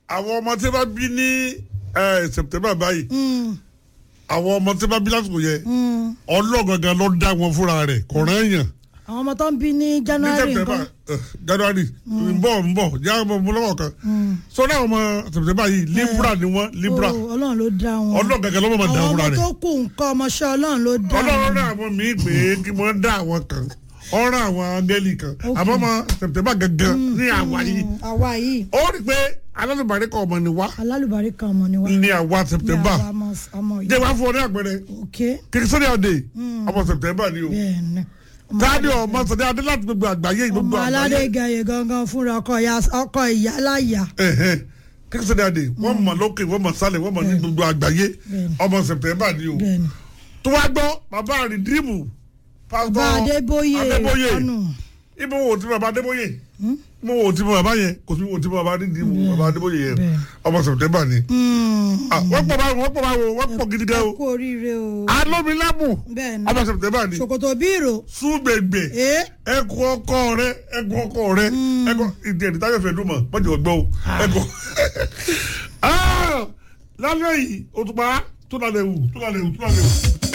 àwọn ọmọ tí wọ́n bá bí ní ẹ, September báyìí Mm, àwọn ọmọ tí wọ́n bá bí lásìkò yẹn mm. ọlọ́gangan ló dá wọn fúnra rẹ̀ kọ̀ọ̀rọ̀ èèyàn àwọn ọmọ tó ń bí ní ní January September nǹkan. eh, January ń bọ̀ ń bọ̀ yá ọmọ ọmọ lọ́wọ́ kan sọ́dọ̀ àwọn ọmọ September yìí Libra ni wọ́n Libra Oh, Ọlọ́run ló dá wọn. ọlọ́gangan ló máa dá àwọn fúnra ọmọ rẹ̀ tó kù nǹkan ọmọọṣẹ́ Ọlọ́run ló dá ọlọ́run wọn. náà àwọn míì pé kí wọ́n dá àwọn kan ọ̀rọ̀ àwọn angẹ́lì kan àmọ́ ọmọ September gangan ní àwa yìí Mm, àwa yìí ó rí i pé alálùbárí kan ọmọ ni wá alálùbárí kan ọmọ ni wá. ní àwa ní September àwa ọmọ- ọmọ yìí. jẹ́ wá fún ọ ní àpẹẹrẹ ok kìrìsìtẹ́nì ọ̀dẹ ọmọ September ni o bẹ́ẹ̀ ni. Ọmọ táàdì ọmọ sọdẹ adé láti gbogbo àgbáyé gbogbo ọmọ aládé àgbáyé gẹ̀yẹ gangan fúnra ọkọ ìyá- ọkọ ìyá láyà. Ẹ̀hẹ́n. kìrìsìtẹ́nì ọ̀dẹ wọ́n mọ̀ lókè wọ́n mọ̀ sálẹ̀ wọ́n mọ̀ ní gbogbo àgbáyé Bẹ́ẹ̀ni. ọmọ September ni o bẹ́ẹ̀ ni. tó wá gbọ́ bàbá rìdíìmù pásítọ̀ bá Adébóyè Adébóyè ọ̀nù. ibo wo ti bàbá Adébóyè mo wo ti bàbá yẹn kò sí wo ti bàbá rìdíìmù bàbá Adébóyè yẹn Bẹ́ẹ̀ni. ọmọ September ni Mm. Ah, wọ́n pọ̀ báwo wọ́n pọ̀ báwo wọ́n pọ̀ gidi gan ẹ o kú oríire o. alómilámù bẹ́ẹ̀ ni. ọmọ September ni ṣòkòtò bírò. súgbègbè ee ẹkọ ọkọ rẹ ẹkọ ọkọ rẹ ẹkọ ìdí ẹni táyọ̀ fẹ́ dùn mọ́ mọ́jọ́ ọgbọ́ o ẹkọ. lálẹ́ yìí òtùpá tó lálẹ́ wù tó lálẹ́ wù tó lálẹ́ wù.